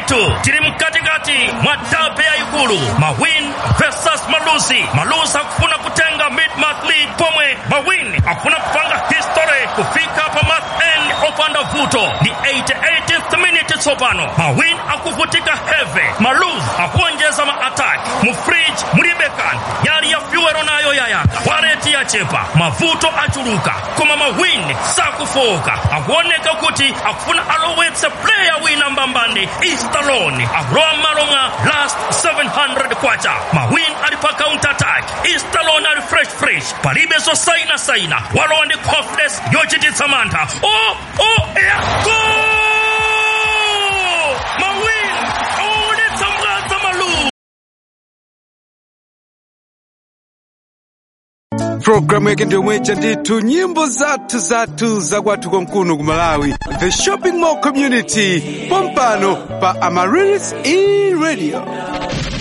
ndithu tili mkatikati mwa dabe yayikulu mawin versus malusi malusi akufuna kutenga mid-month lead pomwe mawin akufuna kupanga history kufika pa month end opanda vuto ni 88th minute tsopano mawin akuvutika heavy maluz akuonjeza ma-attack mu fridge mulibe kanthu yali ya fyuwero nayo yayaka waleti yachepa mavuto achuluka koma mawin sakufoka akuoneka kuti akufuna alowetse player wina mbambani istalone akulowa m'malo mwa last 700 kwacha mawin ali pa counter attack istalone ali fresh fresh palibe zosainasaina walowa ndi confidence yochititsa mantha o o ya gol mawin awaonetsa mwadza malu programu yake ndiomweja ndithu nyimbo zathu zathu zakwathu konkuno ku malawi the shopping mall community pompano pa amarilis e radio